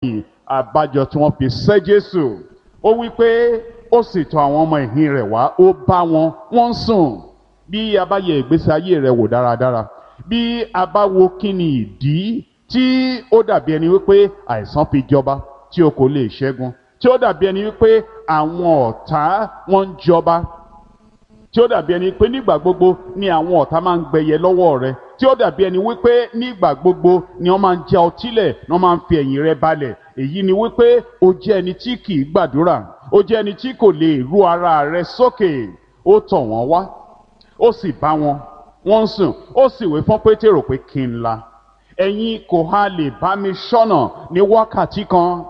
àbájọ tí wọ́n fi sẹ́ Jésù ó wí pé ó sì tọ̀ àwọn ọmọ ẹ̀yìn rẹ̀ wá ó bá wọn wọ́n ń sùn bí a bá yẹ ìgbésí ayé rẹ̀ wò dáradára bí a bá wo kí ni ìdí tí ó dàbí ẹni wípé àìsàn fi jọba tí o kò lè ṣẹ́gun tí ó dàbí ẹni wípé àwọn ọ̀tá wọn ń jọba tí ó dàbí ẹni pé nígbà gbogbo ni àwọn ọ̀tá máa ń gbẹyẹ lọ́wọ́ rẹ tí ó dàbí ẹni wípé nígbà gbogbo ni wọ́n máa ń já ọtí lẹ̀ ni wọ́n máa ń fi ẹ̀yìn rẹ balẹ̀ èyí ni wípé o jẹ́ ẹni tí kì í gbàdúrà o jẹ́ ẹni tí kò lè ru ara rẹ sókè ó tọ̀ wọ́n wá ó sì bá wọn wọ́n ń sùn ó sì wí fún pétérò pé kí n la ẹ̀yin kò ha lè bá mi ṣọ́nà ní wákàtí kan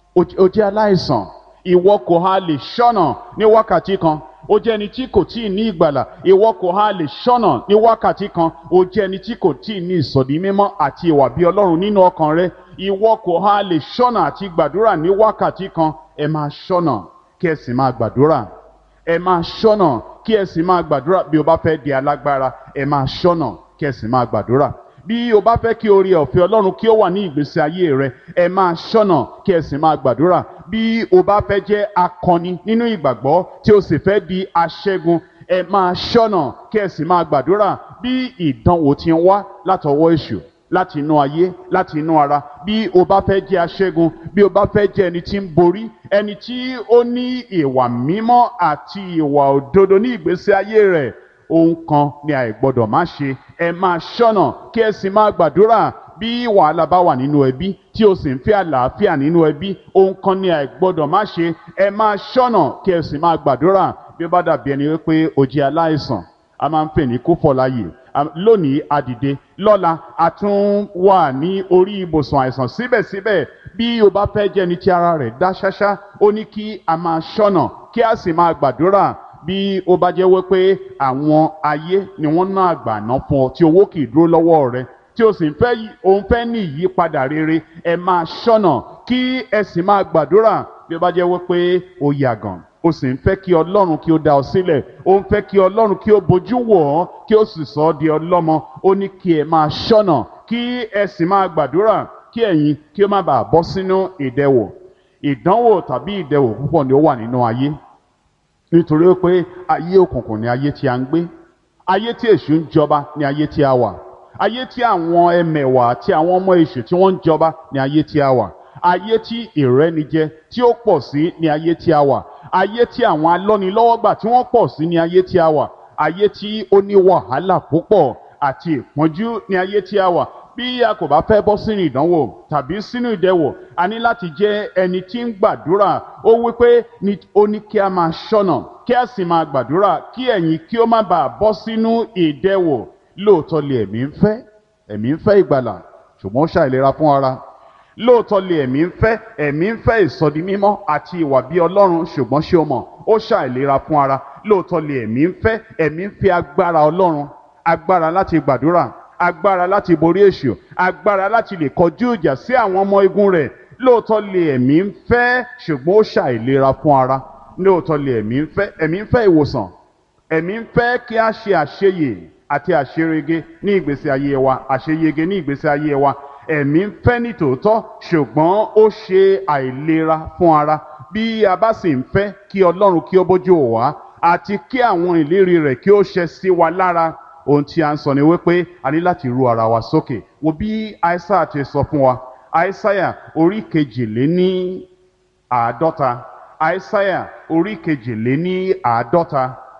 o jẹ́ aláìsàn ìwọ kò ha lè ṣọ́nà ní wákàtí kan o jẹ́ ẹni tí kò tí ì ní ìgbàlà ìwọ kò ha lè ṣọ́nà ní wákàtí kan o jẹ́ ẹni tí kò tí ì ní ìsọ̀dí mímọ́ àti ìwà bí ọlọ́run nínú ọkàn rẹ ìwọ kò ha lè ṣọ́nà àti gbàdúrà ní wákàtí kan ẹ máa ṣọ́nà kí ẹ sì máa gbàdúrà ẹ máa ṣọ́nà kí ẹ sì máa gbàdúrà bí o bá fẹ́ di alágbára ẹ máa ṣọ́nà kí ẹ sì máa gbàdúrà bí o bá fẹ́ kí oore ọ̀fẹ́ ọlọ́run kí ó wà ní ìgbésí ayé rẹ ẹ máa ṣọ́nà kí ẹ sì máa gbàdúrà bí o bá fẹ́ jẹ́ akọni nínú ìgbàgbọ́ tí o sì fẹ́ di aṣẹ́gun ẹ máa ṣọ́nà kí ẹ sì máa gbàdúrà bí ìdánwò ti ń wá látọwọ́ èṣù láti inú ayé láti inú ara bí o bá fẹ́ jẹ́ aṣẹ́gun bí o bá fẹ́ jẹ́ ẹni tí ń borí ẹni tí ó ní ìwà mímọ́ àti ìwà òdodo ní ìgbésí ayé rẹ̀ ohun kan ni àìgbọ́dọ̀ má ṣe ẹ máa ṣọ́nà kí ẹ sì máa gbàdúrà bí wàhálà bá wà nínú ẹbí tí o sì ń fẹ́ àlàáfíà nínú ẹbí ohun kan ni àìgbọ́dọ̀ má ṣe ẹ máa ṣọ́nà kí ẹ sì máa gbàdúrà bí ó bá dàbí ẹni wípé o jẹ́ aláìsàn a máa ń pè ní kúfọ̀láyè lónìí adìde lọ́la a tún wà ní orí ibùsùn àìsàn síbẹ̀síbẹ̀ bí o bá fẹ́ jẹ́ ẹni tí ara rẹ̀ dá ṣáṣá ó ní kí a máa ṣọ́nà kí a sì máa gbàdúrà bí ó bá jẹ́ wípé àwọn ayé ni wọ́n ná àgbàná fún ọ tí owó kì í dúró lọ́wọ́ rẹ tí o sì ń fẹ́ òun fẹ́ ní ìyípadà rere ẹ máa ṣọ́nà kí ẹ sì máa gbàdúrà bí ó bá jẹ́ wípé o yàgàn o sì ń fẹ́ kí ọlọ́run kí ó dá ọ sílẹ̀ o ń fẹ́ kí ọlọ́run kí ó bójú wò ọ́ kí ó sì sọ ọ́ di ọlọ́mọ ó ní kí ẹ máa ṣọ́nà kí ẹ sì máa gbàdúrà kí ẹ̀yin kí ó má bàa bọ́ sínú ìdẹwò ìdánwò tàbí ìdẹwò púpọ̀ ni ó wà nínú ayé nítorí pé ayé òkùnkùn ni ayé tí a ń gbé ayé tí èṣù ń jọba ni ayé tí a wà ayé tí àwọn ẹmẹ̀wà àti àwọn ọmọ èṣù tí wọ́n ń jọba ni ayé tí a wà ayé tí ìrẹ́nijẹ tí ó pọ̀ sí ni ayé tí a wà ayé tí àwọn alọ́nilọ́wọ́gbà tí wọ́n pọ̀ sí ní ayé tí a wà ayé tí ó ní wàhálà púpọ̀ àti ìpọ́njú ní ayé tí a wà bí a kò bá fẹ́ bọ́ sínú ìdánwò tàbí sínú ìdẹwò a ní láti jẹ́ ẹni tí ń gbàdúrà ó wí pé ó ní kí a máa ṣọ́nà kí a sì máa gbàdúrà kí ẹ̀yin kí ó má bàa bọ́ sínú ìdẹwò lóòótọ́ lè ẹ̀mí ń fẹ́ ẹ̀mí ń fẹ́ ìgbàlà ṣùgbọ́n ó ṣàìlera fún ara lóòótọ́ lè ẹ̀mí ń fẹ́ ẹ̀mí ń fẹ́ ìsọdi mímọ́ àti ìwà bí ọlọ́run ṣùgbọ́n ṣé o mọ̀ ó ṣàìlera fún ara lóòótọ́ lè ẹ̀mí ń fẹ́ ẹ̀mí ń fẹ́ agbára ọlọ́run agbára láti gbàdúrà agbára láti borí èṣù agbára láti lè kọjú ìjà sí àwọn ọmọ igun rẹ̀ lóòótọ́ lè ẹ̀mí ń fẹ́ ṣùgbọ́n ó ṣàìlera fún ara lóòótọ́ lè ẹ̀mí ń fẹ́ ẹ̀mí ń fẹ́ ìwòsàn ẹ̀mí ń fẹ́ kí a ṣe àṣeyè àti àṣerege ní ìgbésí ayé wa àṣeyege ní ìgbésí ayé wa ẹ̀mí ń fẹ́ ní tòótọ́ ṣùgbọ́n ó ṣe àìlera fún ara bí a bá sì ń fẹ́ kí ọlọ́run kí ó bójú wò wá àti kí àwọn ìlérí rẹ̀ kí ó ṣẹ sí wa lára ohun tí a ń sọ ni wípé a ní láti ru ara wa sókè wo bí aísáyà ti sọ fún wa aísáyà orí kejìléní àádọ́ta aísáyà orí kejìléní àádọ́ta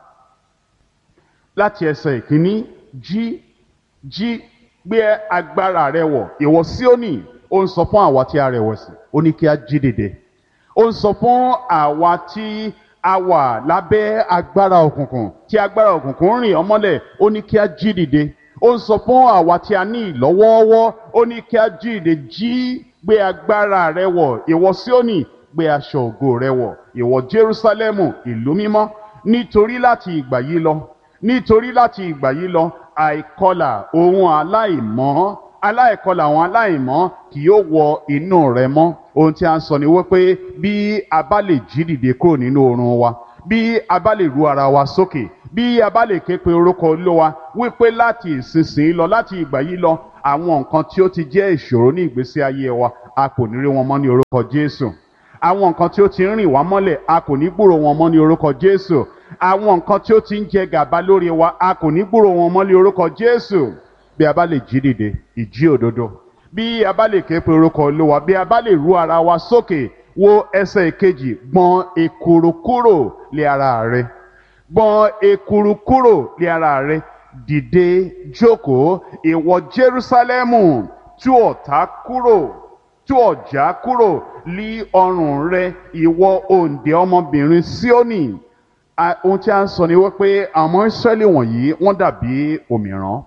láti ẹsẹ̀ ìkíní jí jí gbé agbára rẹ wọ̀ ìwọ Síónì ó ń sọ fún àwa tí a rẹ̀wẹ̀sì ó ní kí a jí dìde ó ń sọ fún àwa tí a wà lábẹ́ agbára òkùnkùn tí agbára òkùnkùn rìn ọmọlẹ̀ ó ní kí a jí dìde ó ń sọ fún àwa tí a ní ìlọ́wọ́ọ́wọ́ ó ní kí a jí dìde jí gbé agbára rẹ wọ̀ ìwọ Síónì gbé aṣọ ògo rẹ wọ̀ ìwọ Jerúsálẹ́mù ìlú mímọ́ nítorí láti ìgbà yìí lọ nítorí láti ìgbà yìí lọ àìkọlà ohun aláìmọ́ aláìkọlà àwọn aláìmọ́ kì yóò wọ inú rẹ mọ́ ohun tí a ń sọ ni wípé bí a bá lè jí dìde kúrò nínú oorun wa bí a bá lè ru ara wa sókè bí a bá lè ké pe orúkọ Olúwa wípé láti ìsinsìnyí lọ láti ìgbà yìí lọ àwọn nǹkan tí ó ti jẹ́ ìṣòro ní ìgbésí ayé wa a kò ní rí wọn mọ́ ní orúkọ Jésù àwọn nǹkan tí ó ti ń rìn wá mọ́lẹ̀ a kò ní gbúrò wọn mọ́ ní orúkọ Jésù àwọn nǹkan tí ó ti ń jẹ gàba lórí wa a kò ní gbúrò wọn mọ́ ní orúkọ Jésù bí a bá lè jí dìde ìjí òdodo bí a bá lè ké pe orúkọ Olúwa bí a bá lè ru ara wa sókè wo ẹsẹ̀ ìkejì gbọ̀n èkùrù kúrò lé ara rẹ gbọ̀n èkùrù kúrò lé ara rẹ dìde jókòó ìwọ Jerúsálẹ́mù tú ọ̀tá kúrò tú ọ̀já kúrò lí ọrùn rẹ ìwọ òǹdè ọmọbìnrin Síónì ohun tí a ń sọ ni wípé àwọn Ísírẹ́lì wọ̀nyí wọ́n dàbí òmìrán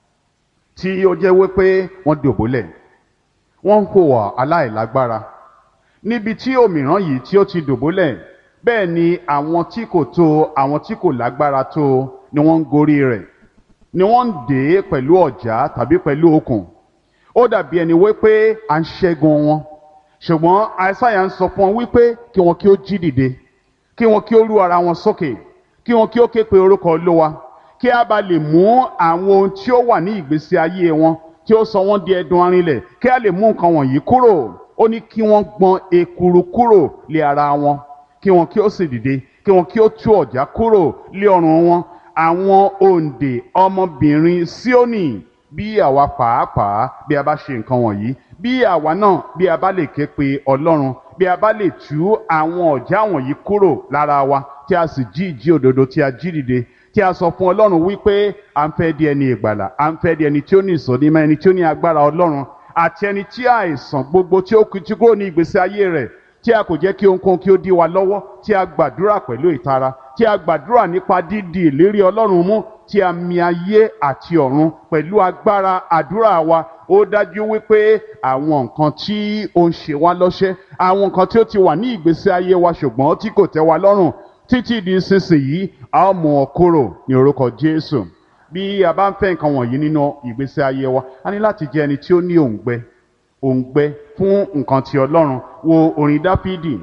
tí ó jẹ́ wípé wọ́n dòbólẹ̀ wọ́n ń hùwà aláìlágbára níbi tí òmìrán yìí tí ó ti dòbólẹ̀ bẹ́ẹ̀ ni àwọn tí kò tó àwọn tí kò lágbára tó ni wọ́n ń gorí rẹ̀ ni wọ́n ń dè é pẹ̀lú ọ̀já tàbí pẹ̀lú okùn ó dàbí ẹni wípé à ń ṣẹ́gun wọn ṣùgbọ́n àìsáyà ń sọ fún wọn wípé kí wọn kí ó jí dìde kí wọn kí ó rú ara wọn sókè kí wọn kí ó ké pe orúkọ Olúwa kí a bá lè mú àwọn ohun tí ó wà ní ìgbésí ayé wọn tí ó sọ wọ́n di ẹdun arinlẹ̀ kí a lè mú nǹkan wọ̀nyí kúrò ó ní kí wọ́n gbọ̀n èkùrù kúrò lé ara wọn kí wọn kí ó sì dìde kí wọn kí ó tú ọ̀já kúrò lé ọrùn wọn àwọn òǹdè ọmọbìnrin Síónì bí àwa pàápàá bí a bá ṣe nǹkan wọ̀nyí bí àwa náà bí a bá lè ké pe Ọlọ́run bí a bá lè tú àwọn ọ̀já wọ̀nyí kúrò lára wa tí a sì jí ìjí òdodo tí a jí dìde tí a sọ fún Ọlọ́run wípé à ń fẹ́ di ẹni ìgbàlà à ń fẹ́ di ẹni tí ó ní ìsọdímọ̀ ẹni tí ó ní agbára Ọlọ́run àti ẹni tí àìsàn gbogbo tí ó ti kúrò ní ìgbésí ayé rẹ̀ tí a kò jẹ́ kí ohunkóhun kí ó dí wa lọ́wọ́ tí a gbàdúrà pẹ̀lú ìtara tí a gbàdúrà nípa dídi ìlérí Ọlọ́run mú tí a mi ayé àti ọ̀run pẹ̀lú agbára àdúrà wa ó dájú wípé àwọn nǹkan tí ó ń ṣe wá lọ́ṣẹ́ àwọn nǹkan tí ó ti wà ní ìgbésí ayé wa ṣùgbọ́n tí kò tẹ́ wa lọ́rùn títí di sísìnyí a ó mú ọ kúrò ní orúkọ Jésù bí a bá ń fẹ́ nǹkan wọ̀nyí nínú ìgbésí ayé wa a ní láti jẹ́ ẹni tí ó ní òǹgbẹ òǹgbẹ fún nǹkan ti Ọlọ́run wo orin Dáfídì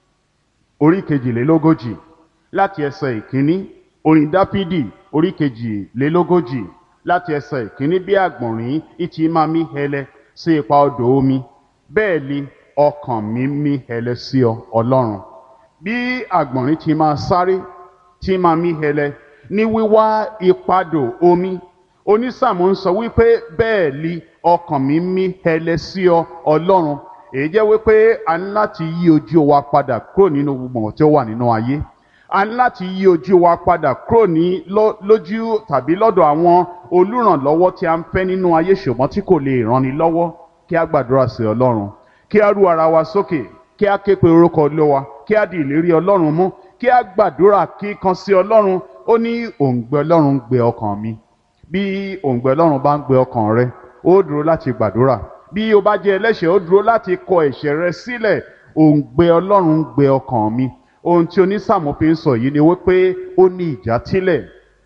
orí kejìlélógójì láti ẹsẹ̀ ìkíní orin Dáfídì orí kejìlélógójì láti ẹsẹ̀ ìkíní bí àgbọ̀nrín ìtì máa mí hẹlẹ sí ipa odò omi bẹ́ẹ̀ ni ọkàn mi mí hẹlẹ sí ọ Ọlọ́run bí àgbọ̀nrín ti máa sáré tí máa mí hẹlẹ ní wíwá ìpadò omi onísàmù ń sọ wípé bẹ́ẹ̀ li ọkàn mi mí hẹlẹ sí ọ Ọlọ́run èyí jẹ́ wípé a ní láti yí ojú wa padà kúrò nínú gbogbo tí ó wà nínú ayé a ní láti yí ojú wa padà kúrò ní lójú tàbí lọ́dọ̀ àwọn olùrànlọ́wọ́ tí a ń fẹ́ nínú ayé ṣùgbọ́n tí kò lè ranni lọ́wọ́ kí a gbàdúrà sí Ọlọ́run kí a rú ara wa sókè kí a ké pe orúkọ Olúwa kí a di ìlérí Ọlọ́run mú kí a gbàdúrà kíkan sí Ọlọ́run ó ní òǹgbẹ Ọlọ́run gbé ọkàn mi bí òǹgbẹ Ọlọ́run bá ń gbé ọkàn rẹ ó dúró láti gbàdúrà bí o bá jẹ́ ẹlẹ́ṣẹ̀ ó dúró láti kọ ẹ̀ṣẹ̀ rẹ sílẹ̀ òǹgbẹ Ọlọ́run gbé ọkàn mi ohun tí onísàmù fi ń sọ yìí ni wípé ó ní ìjátílẹ̀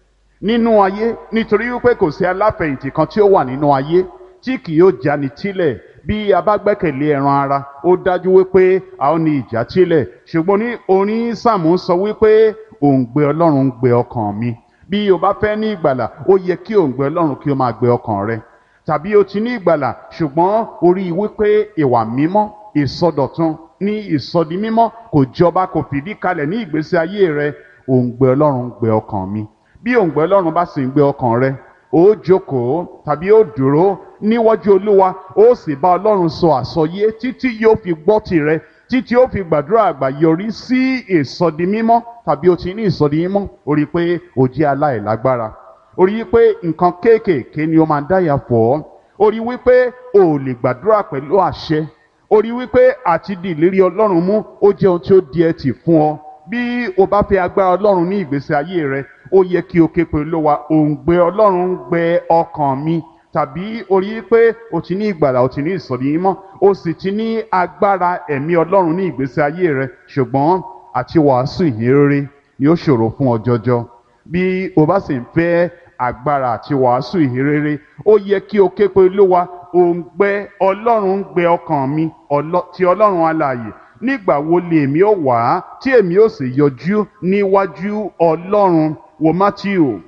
nínú ayé nítorí wípé kò sí aláfẹ̀yìntì kan tí ó wà nínú ayé tí kì yóò jáni tílẹ̀ bí a bá gbẹ́kẹ̀lé ẹran ara ó dájú wípé a ó ní ìjátílẹ̀ ṣùgbọ́n ní onísàmù sọ wípé òǹgbẹ Ọlọ́run ń gbé ọkàn mi bí o bá fẹ́ ní ìgbàlà ó yẹ kí òǹgbẹ Ọlọ́run kí ó máa gbé ọkàn rẹ tàbí o ti ní ìgbàlà ṣùgbọ́n orí wípé ìwà mímọ́ ìsọdọ̀tun ní ìsọdi mímọ́ kò jọba kò fìdí kalẹ̀ ní ìgbésí ayé rẹ òǹgbẹ Ọlọ́run ń gbé ọkàn mi bí òǹgbẹ Ọlọ́run bá sì ń gbé ọkàn rẹ ó jókòó tàbí ó dúró níwájú Olúwa ó sì bá Ọlọ́run sọ àsọyé títí yóò fi gbọ́ tirẹ̀ títí ó fi gbàdúrà àgbà yọrí sí ìsọdi mímọ́ tàbí o ti ní ìsọdi mímọ́ ó rí i pé o jẹ́ aláìlágbára ó rí i pé nǹkan kéékèèké ni ó máa dáyà fọ́ ọ́ ó rí i wípé o ò lè gbàdúrà pẹ̀lú àṣẹ ó rí i wípé àti di ìlérí Ọlọ́run mú ó jẹ́ ohun tí ó di ẹtì fún ọ bí o bá fẹ́ agbára Ọlọ́run ní ìgbésí ayé rẹ ó yẹ kí o ké pe Olúwa òǹgbẹ Ọlọ́run ń gbẹ ọkàn mi tàbí o rí i pé o ti ní ìgbàlà o ti ní ìsọ̀rí mọ́ o sì ti ní agbára ẹ̀mí Ọlọ́run ní ìgbésí ayé rẹ ṣùgbọ́n àti wàásù ìhìnrere ni ó ṣòro fún ọ jọjọ bí o bá sì ń fẹ́ agbára àti wàásù ìhìnrere ó yẹ kí o ké pe Olúwa òǹgbẹ Ọlọ́run ń gbẹ ọkàn mi ti Ọlọ́run alààyè nígbà wo lèmi ó wá tí èmi ó sì yọjú níwájú Ọlọ́run wo Matthew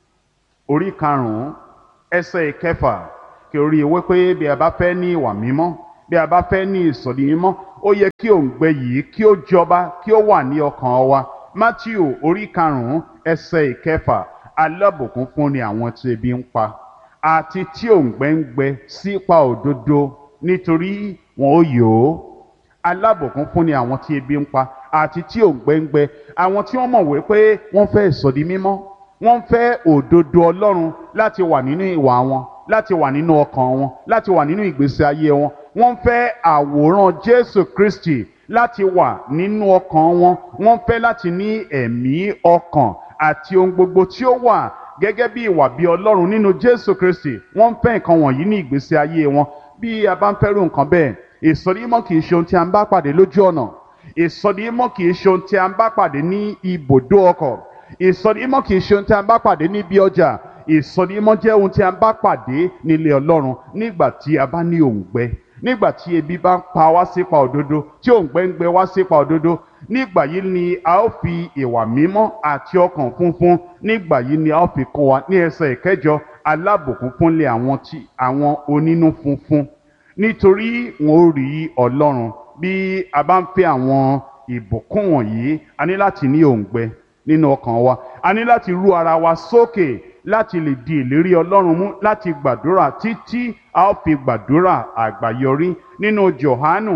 orí karùnún ẹsẹ̀ ìkẹfà kí orí ewé pé bí a bá fẹ́ ní ìwà mímọ́ bí a bá fẹ́ ní ìsọ̀dí mímọ́ ó yẹ kí òǹgbẹ yìí kí ó jọba kí ó wà ní ọkàn wa matthew orí karùnún ẹsẹ̀ ìkẹfà alábùkún fún ni àwọn tí ebi ń pa àti tí òǹgbẹ ń gbẹ sípa òdodo nítorí wọn ó yòó alábùkún fún ni àwọn tí ebi ń pa àti tí òǹgbẹ ń gbẹ àwọn tí wọ́n mọ̀ wípé wọ́n fẹ́ ìsọ̀dí mímọ́ wọ́n fẹ́ òdodo ọlọ́run láti wà nínú ìwà wọn láti wà nínú ọkàn wọn láti wà nínú ìgbésí ayé wọn wọ́n fẹ́ àwòrán jésù kristi láti wà nínú ọkàn wọn wọ́n fẹ́ láti ní ẹ̀mí ọkàn àti ohun gbogbo tí ó wà gẹ́gẹ́ bí ìwà bí ọlọ́run nínú jésù kristi wọ́n fẹ́ nǹkan wọ̀nyí ní ìgbésí ayé wọn bí a bá ń fẹ́rù nǹkan bẹ́ẹ̀ ìsọdímọ̀ kì í ṣe ohun tí a ń bá pàdé lójú ọ̀nà ìsọdímọ̀ kì í ṣe ohun tí a ń bá pàdé ní ibùdó ọkọ̀ ìsọdímọ̀ kì í ṣe ohun tí a ń bá pàdé níbi ọjà ìsọdímọ̀ jẹ́ ohun tí a ń bá pàdé nílé ọlọ́run nígbà tí a bá ní òǹgbẹ nígbà tí ebi bá ń pa wá sípa òdodo tí òǹgbẹ ń gbẹ wá sípa òdodo nígbà yìí ni a ó fi ìwà mímọ́ àti ọkàn funfun nígbà yìí ni a ó fi kún wa ní ẹsẹ̀ ìkẹjọ alábùkún fúnlé àwọn tí àwọn onínú funfun nítorí wọn ó rí ọlọ́run bí a bá ń fẹ́ àwọn ìbùkún wọ̀nyí a ní láti ní òǹgbẹ nínú ọkàn wa a ní láti rú ara wa sókè láti lè di ìlérí ọlọ́run mú láti gbàdúrà títí a ó fi gbàdúrà àgbáyọrí nínú johanu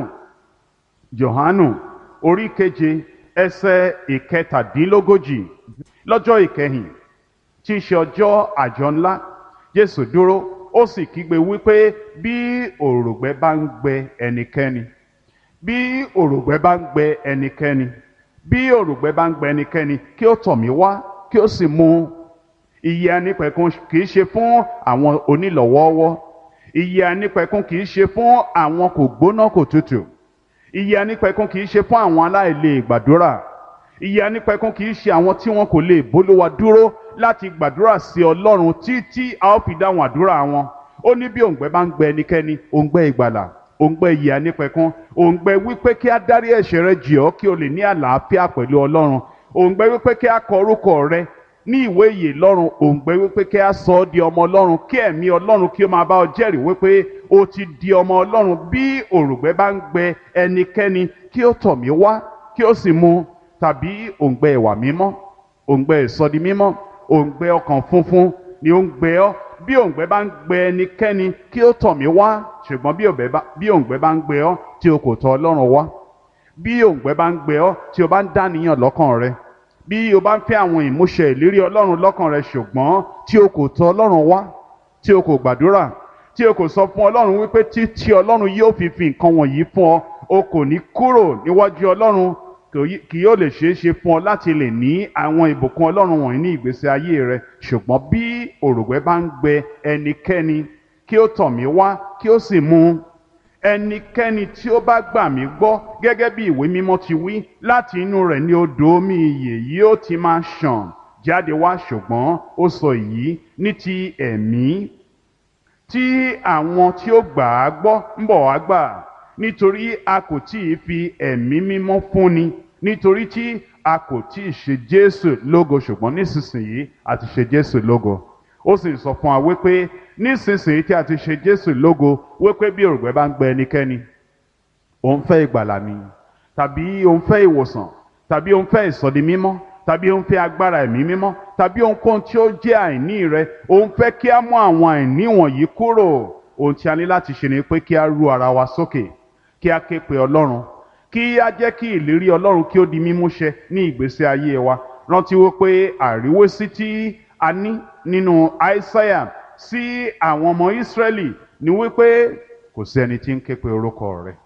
johanu orí keje ẹsẹ̀ ìkẹtàdínlógójì lọ́jọ́ ìkẹyìn tí í ṣe ọjọ́ àjọ ńlá jésù dúró ó sì kígbe wípé bí òrògbẹ bá ń gbẹ ẹnikẹ́ni bí òrògbẹ bá ń gbẹ ẹnikẹ́ni bí òrògbẹ bá ń gbẹ ẹnikẹ́ni kí ó tọ̀ mí wá kí ó sì mu ìyè anípẹ̀kun kì í ṣe fún àwọn onílọ̀wọ́ọ́wọ́ ìyè anípẹ̀kun kì í ṣe fún àwọn kò gbóná kò tutù ìyè anípẹ̀kun kì í ṣe fún àwọn aláìlè gbàdúrà ìyè anípẹ̀kun kì í ṣe àwọn tí wọn kò lè bólúwa dúró láti gbàdúrà sí ọlọ́run títí a ó fi dáhùn àdúrà wọn ó ní bí òǹgbẹ bá ń gbẹ ẹnikẹ́ni òǹgbẹ ìgbàlà òǹgbẹ ìyè anípẹ̀kun òǹgbẹ wípé kí á dárí ẹ̀ṣẹ̀ rẹ jì ọ́ kí o lè ní àlàáfíà pẹ̀lú ọlọ́run òǹgbẹ wípé kí á kọ orúkọ rẹ ní ìwé ìyè lọ́run òǹgbẹ wípé kí á sọ ọ́ di ọmọ ọlọ́run kí ẹ̀mí ọlọ́run kí ó máa bá ọ jẹ́rìí wípé o ti di ọmọ ọlọ́run bí òrùngbẹ bá ń gbẹ ẹnikẹ́ni kí ó tọ̀ mí wá kí ó sì mu tàbí òǹgbẹ ìwà mímọ́ òǹgbẹ ìsọdi mímọ́ òǹgbẹ ọkàn funfun ni ó ń gbẹ ọ́ bí òǹgbẹ bá ń gbẹ ẹnikẹ́ni kí ó tọ̀ mí wá ṣùgbọ́n bí òǹgbẹ bá ń gbẹ ọ́ tí o kò tọ̀ ọlọ́run wá bí òǹgbẹ bá ń gbẹ ọ́ tí o bá ń dàníyàn lọ́kàn rẹ bí o bá ń fẹ́ àwọn ìmúṣẹ ìlérí ọlọ́run lọ́kàn rẹ ṣùgbọ́n tí o kò tọ̀ ọlọ́run wá tí o kò gbàdúrà tí o kò sọ fún ọlọ́run wípé títí ọlọ́run yóò fi fi nǹkan wọ̀nyí fún ọ o kò ní kúrò níwájú ọlọ́run kì yóò lè ṣeé ṣe fún ọ láti lè ní àwọn ìbùkún ọlọ́run wọ̀nyí ní ìgbésí ayé rẹ ṣùgbọ́n bí òrùngbẹ bá ń gbẹ ẹnikẹ́ni kí ó tọ̀ mí wá kí ó sì mu ẹnikẹ́ni tí ó bá gbà mí gbọ́ gẹ́gẹ́ bí ìwé mímọ́ ti wí láti inú rẹ̀ ni odò omi ìyè yóò ti máa ṣàn jáde wá ṣùgbọ́n ó sọ èyí ní ti ẹ̀mí tí àwọn tí ó gbà á gbọ́ ń bọ̀ wá gbà nítorí a kò tí ì fi ẹ̀mí mímọ́ fúnni nítorí tí a kò tí ì ṣe Jésù lógo ṣùgbọ́n nísinsìnyí a ti ṣe Jésù lógo ó sì sọ fún wa wípé nísinsìnyí tí a ti ṣe Jésù lógo wípé bí òrùngbẹ bá ń gbẹ ẹnikẹ́ni òun fẹ́ ìgbàlà ni tàbí òun fẹ́ ìwòsàn tàbí òun fẹ́ ìsọdi mímọ́ tàbí òun fẹ́ agbára ẹ̀mí mímọ́ tàbí ohunkóhun tí ó jẹ́ àìní rẹ òun fẹ́ kí á mú àwọn àìní wọ̀nyí kúrò ohun tí a ní láti ṣe ni pé kí á ru ara wa sókè kí á ké pe Ọlọ́run kí á jẹ́ kí ìlérí Ọlọ́run kí ó di mímúṣẹ ní ìgbésí ayé wa rántí wípé àríwésí tí a ní nínú Aísáyà sí àwọn ọmọ Ísírẹ́lì ni wípé kò sí ẹni tí ń ké pe orúkọ rẹ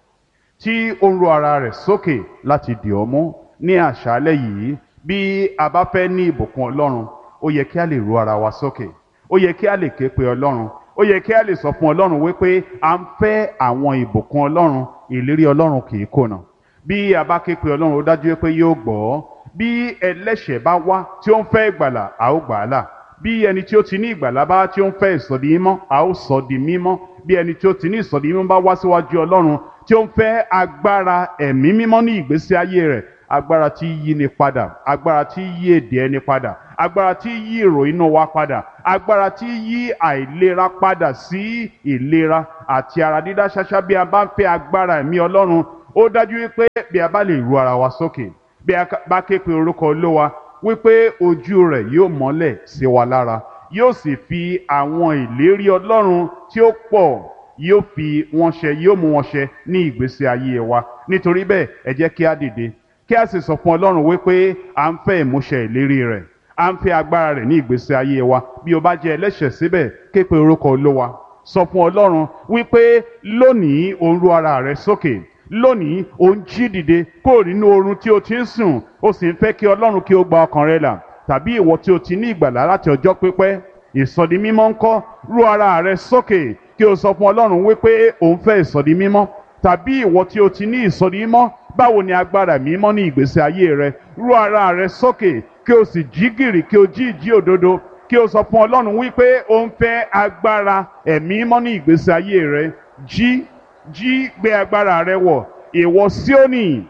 tí ó ń ro ara rẹ̀ sókè láti dì ọ́ mú ní àṣálẹ́ yìí bí a bá fẹ́ ní ìbùkún Ọlọ́run ó yẹ kí a lè ro ara wa sókè ó yẹ kí a lè ké pe Ọlọ́run ó yẹ kí a lè sọ fún Ọlọ́run wípé à ń fẹ́ àwọn ìbùkún Ọlọ́run ìlérí Ọlọ́run kì í kùnà bí a bá ké pe Ọlọ́run ó dájú pé yóò gbọ́ bí ẹlẹ́ṣẹ̀ bá wá tí ó ń fẹ́ ìgbàlà a ó gbà á là bí ẹni tí ó ti ní ìgbàlà bá tí ó ń fẹ́ ìsọdi mímọ́ a ó sọ di mímọ́ bí ẹni tí ó ti ní ìsọdi mímọ́ bá wá síwájú Ọlọ́run tí ó ń fẹ́ agbára ẹ̀mí mímọ́ ní ìgbésí ayé rẹ̀ agbára tí yí ni padà agbára tí yí èdè ẹni padà agbára tí yí ìròyìn wa padà agbára tí yí àìlera padà sí ìlera àti ara dídá ṣáṣá bí a bá ń fẹ́ agbára ẹ̀mí ọlọ́run ó dájú wípé bí a bá lè ru ara wa sókè bí a bá ké pe orúkọ olówa wípé ojú rẹ̀ yóò mọ́lẹ̀ sí wa lára yóò sì fi àwọn ìlérí ọlọ́run tí ó pọ̀ yóò fi wọn ṣẹ yóò mú wọn ṣẹ ní ìgbésí ayé wa nítorí bẹ́ẹ̀ ẹ jẹ́ kí a dìde kí a sì sọ fún ọlọ́run wípé à ń fẹ́ ìmúṣẹ ìlérí rẹ̀ à ń fẹ́ agbára rẹ̀ ní ìgbésí ayé wa bí o bá jẹ́ ẹlẹ́ṣẹ̀ síbẹ̀ ké pe orúkọ olówa sọ fún ọlọ́run wípé lónìí o ń ru ara rẹ sókè lónìí o ń jí dìde kúrò nínú oorun tí o ti ń sùn o sì ń fẹ́ kí ọlọ́run kí o gba ọkàn rẹ là tàbí ìwọ tí o ti ní ìgbàlá láti ọjọ́ pípẹ́ ìsọdi mímọ́ ńkọ́ ru ara rẹ sókè kí o sọ fún ọlọ́run wípé o ń fẹ́ ìsọdi mímọ́ tàbí ìwọ tí o ti ní ìsọdi mímọ́ báwo ni agbára mímọ́ ní ìgbésí ayé rẹ ru ara rẹ sókè kí o sì jí gìrì kí o jí ìjí òdodo kí o sọ fún ọlọ́run wípé o ń fẹ́ agbára ẹ̀mí mímọ́ ní ìgbésí ayé rẹ jí jí gbé agbára rẹ wọ̀ ìwọ Síónì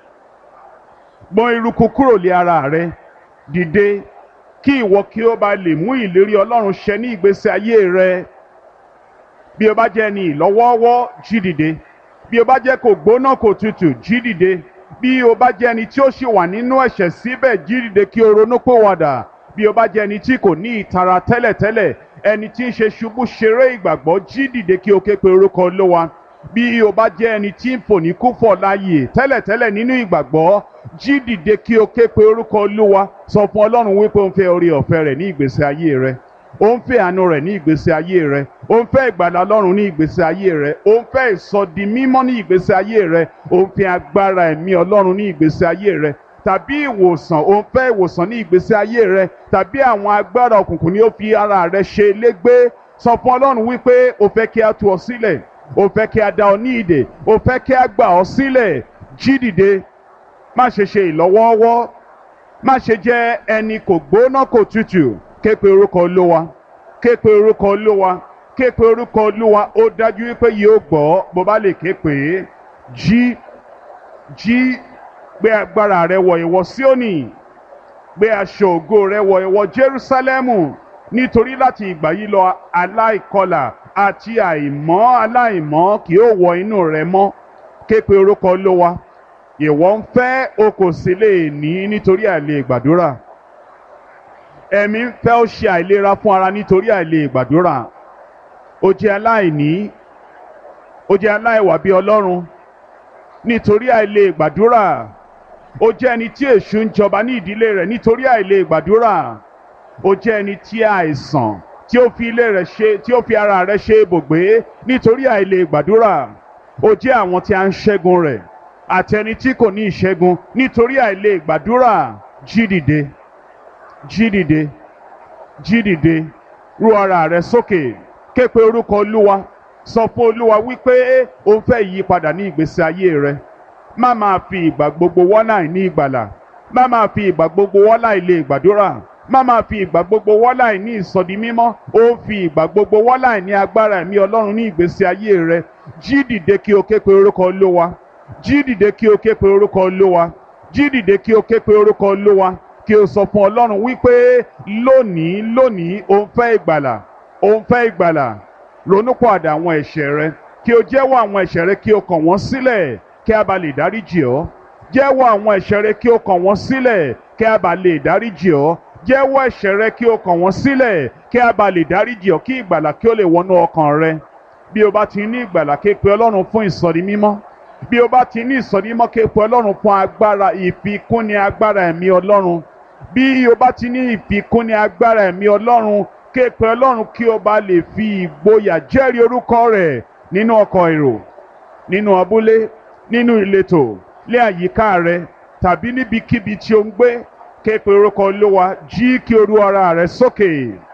gbọ̀n eruku kúrò lé ara rẹ dìde kí ìwọ kí o bá lè mú ìlérí ọlọ́run ṣẹ ní ìgbésí ayé rẹ bí o bá jẹ́ ní ìlọ́wọ́ọ́wọ́ jí dìde bí o bá jẹ́ kò gbóná kò tutù jí dìde bí o bá jẹ́ ẹni tí ó ṣì wà nínú ẹ̀ṣẹ̀ síbẹ̀ jí dìde kí o ronú pòwàdà bí o bá jẹ́ ẹni tí kò ní ìtara tẹ́lẹ̀tẹ́lẹ̀ ẹni tí ń ṣe ṣubú ṣeré ìgbàgbọ́ jí dìde kí o ké pe orúkọ Olúwa bí o bá jẹ́ ẹni tí ń fò ní kúfọ̀ láàyè tẹ́lẹ̀tẹ́lẹ̀ nínú ìgbàgbọ́ jí dìde kí o ké pe orúkọ Olúwa sọ fún Ọlọ́run wípé o ń fẹ́ orí ọ̀fẹ́ rẹ̀ ní ìgbésí ayé rẹ o ń fẹ́ àánú rẹ̀ ní ìgbésí ayé rẹ o ń fẹ́ ìgbàlà Ọlọ́run ní ìgbésí ayé rẹ o ń fẹ́ ìsọdi mímọ́ ní ìgbésí ayé rẹ o ń fẹ́ agbára ẹ̀mí Ọlọ́run ní ìgbésí ayé rẹ tàbí ìwòsàn o ń fẹ́ ìwòsàn ní ìgbésí ayé rẹ tàbí àwọn agbára òkùnkùn ni ó fi ara rẹ ṣe légbé sọ fún Ọlọ́run wípé o fẹ́ kí a tú ọ sílẹ̀ o fẹ́ kí a dá ọ ní ìdè o fẹ́ kí a gbà ọ sílẹ̀ jí dìde má ṣe ṣe ìlọ́wọ́ọ́wọ́ má ṣe jẹ́ ẹni kò gbóná kò tutù ké pe orúkọ olówa ké pe orúkọ olówa ké pe orúkọ olówa ó dájú wípé yóò gbọ́ bó bá lè ké pè é jí jí gbé agbára rẹ wọ̀ ìwọ Síónì gbé aṣọ ògo rẹ wọ̀ ìwọ Jerúsálẹ́mù nítorí láti ìgbà yìí lọ aláìkọlà àti àìmọ́ aláìmọ́ kì yóò wọ inú rẹ mọ́ ké pe orúkọ olówa ìwọ ń fẹ́ o kò sì lè ní nítorí àìlè gbàdúrà ẹ̀mí ń fẹ́ ó ṣe àìlera fún ara nítorí àìlè gbàdúrà ó jẹ́ aláìní ó jẹ́ aláìwà bí ọlọ́run nítorí àìlè gbàdúrà ó jẹ́ ẹni tí èṣù ń jọba ní ìdílé rẹ̀ nítorí àìlè gbàdúrà ó jẹ́ ẹni tí àìsàn tí ó fi ilé rẹ̀ ṣe tí ó fi ara rẹ̀ ṣe ibùgbé nítorí àìlè gbàdúrà ó jẹ́ àwọn tí a ń ṣẹ́gun rẹ̀ àti ẹni tí kò ní ìṣẹ́gun nítorí àìlè gbàdúrà jí dìde jí dìde jí dìde ru ara rẹ sókè ké pe orúkọ olúwa sọ fún olúwa wípé o ń fẹ́ ìyípadà ní ìgbésí ayé rẹ má máa fi ìgbà gbogbo wọ́nà ní ìgbàlà má máa fi ìgbà gbogbo wọ́nà ilé ìgbàdúrà má máa fi ìgbà gbogbo wọ́nà ní ìsọdi mímọ́ ó ń fi ìgbà gbogbo wọ́nà ní agbára ẹ̀mí ọlọ́run ní ìgbésí ayé rẹ jí dìde kí o ké pe orúkọ olúwa jí dìde kí o ké pe orúkọ olúwa jí dìde kí o ké pe orúkọ olúwa kí o sọ fún ọlọ́run wípé lónìí lónìí o ń fẹ́ ìgbàlà o ń fẹ́ ìgbàlà ronúpọ̀àdà àwọn ẹ̀ṣẹ̀ rẹ kí o jẹ́wọ́ àwọn ẹ̀ṣẹ̀ rẹ kí o kàn wọ́n sílẹ̀ kí a bá lè dáríjì ọ́ jẹ́wọ́ àwọn ẹ̀ṣẹ̀ rẹ kí o kàn wọ́n sílẹ̀ kí a bá lè dáríjì ọ́ jẹ́wọ́ ẹ̀ṣẹ̀ rẹ kí o kàn wọ́n sílẹ̀ kí a bá lè dáríjì ọ́ kí ìgbàlà kí o lè wọnú ọkàn rẹ bí o bá ti ní ìgbàlà ké pe ọlọ́run fún ìsọ̀rí mímọ́ bí o bá ti ní ìsọ̀rí mímọ́ ké pe ọlọ́run fún agbára ìfikúnni agbára ẹ̀mí ọlọ́run bí o bá ti ní ìfikúnni agbára ẹ̀mí ọlọ́run ké pe ọlọ́run kí o bá lè fi ìgboyà jẹ́rìí orúkọ rẹ̀ nínú ọkọ̀ èrò nínú abúlé nínú ìletò lé àyíká rẹ tàbí níbikíbi tí o ń gbé ké pe orúkọ olúwa jí kí o rú ara rẹ sókè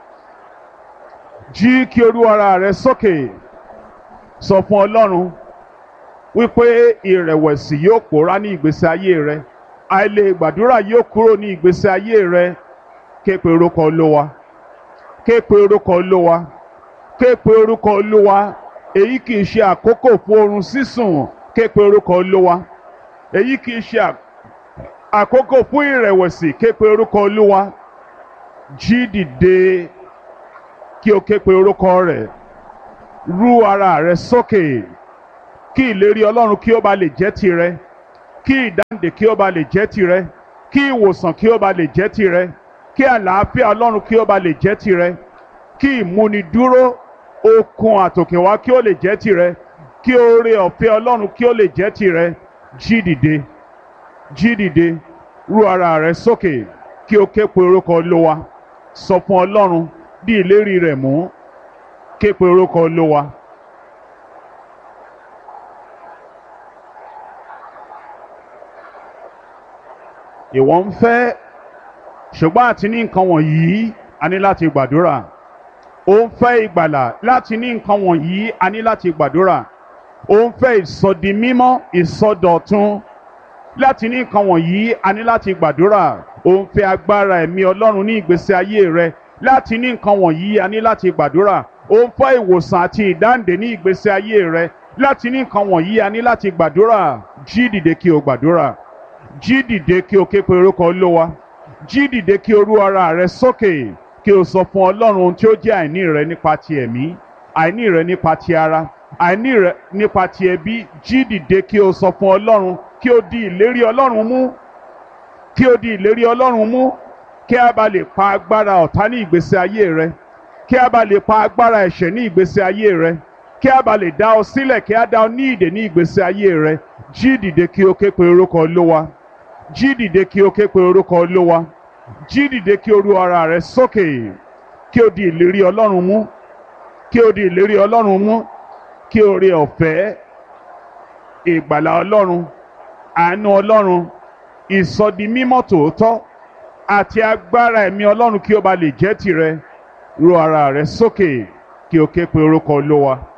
jí kí o rú ara rẹ sókè sọ fún ọlọ́run wípé ìrẹ̀wẹ̀sì yóò pòórá ní ìgbésí ayé rẹ àìlè gbàdúrà yóò kúrò ní ìgbésí ayé rẹ ké pe orúkọ olúwa ké pe orúkọ olúwa ké pe orúkọ olúwa èyí kì í ṣe àkókò fún oorun sísùn ké pe orúkọ olúwa èyí kì í ṣe àkókò fún ìrẹ̀wẹ̀sì ké pe orúkọ olúwa jí dìde kí o ké pe orúkọ rẹ̀ rú ara rẹ sókè kí ìlérí ọlọ́run kí ó ba lè jẹ́ tirẹ̀ kí ìdáǹdè kí ó ba lè jẹ́ tirẹ̀ kí ìwòsàn kí ó ba lè jẹ́ tirẹ̀ kí àlàáfíà ọlọ́run kí ó ba lè jẹ́ tirẹ̀ kí ìmúnidúró okun àtòkèwá kí ó lè jẹ́ tirẹ̀ kí oore ọ̀fẹ́ ọlọ́run kí ó lè jẹ́ tirẹ̀ jí dìde jí dìde rú ara rẹ sókè kí o ké pe orúkọ olówa sọ fún ọlọ́run bí ìlérí rẹ̀ mú ké pe orúkọ olówa. ìwọ ń fẹ́ ṣùgbọ́n àti ní nǹkan wọ̀nyí a ní láti gbàdúrà ó ń fẹ́ ìgbàlà láti ní nǹkan wọ̀nyí a ní láti gbàdúrà ó ń fẹ́ ìsọdi mímọ́ ìsọdọ̀tun láti ní nǹkan wọ̀nyí a ní láti gbàdúrà ó ń fẹ́ agbára ẹ̀mí ọlọ́run ní ìgbésí ayé rẹ láti ní nǹkan wọ̀nyí a ní láti gbàdúrà ó ń fẹ́ ìwòsàn àti ìdáǹdè ní ìgbésí ayé rẹ láti ní nǹkan wọ̀nyí a ní láti gbàdúrà jí dìde kí o gbàdúrà jí dìde kí o ké pe orúkọ olówa jí dìde kí o rú ara rẹ sókè kí o sọ fún ọlọ́run ohun tí ó jẹ́ àìní rẹ nípa ti ẹ̀mí àìní rẹ nípa ti ara àìní rẹ nípa ti ẹbí jí dìde kí o sọ fún ọlọ́run kí o di ìlérí ọlọ́run mú kí o di ìlérí ọlọ́run mú kí a bá lè pa agbára ọ̀tá ní ìgbésí ayé rẹ kí a bá lè pa agbára ẹ̀ṣẹ̀ ní ìgbésí ayé rẹ kí a bá lè dá ọ sílẹ̀ kí a dá ọ ní ìdè ní ìgbésí ayé rẹ jí dìde kí o ké pe orúkọ olówa jí dìde kí o ké pe orúkọ olówa jí dìde kí o ru ara rẹ sókè kí o di ìlérí ọlọ́run mú kí o di ìlérí ọlọ́run mú kí o rí ọ̀fẹ́ ìgbàlà ọlọ́run àánú ọlọ́run ìsọdi mímọ́ tòótọ́ àti agbára ẹ̀mí ọlọ́run kí ó ba lè jẹ́ tirẹ̀ ru ara rẹ sókè kí o ké pe orúkọ olówa.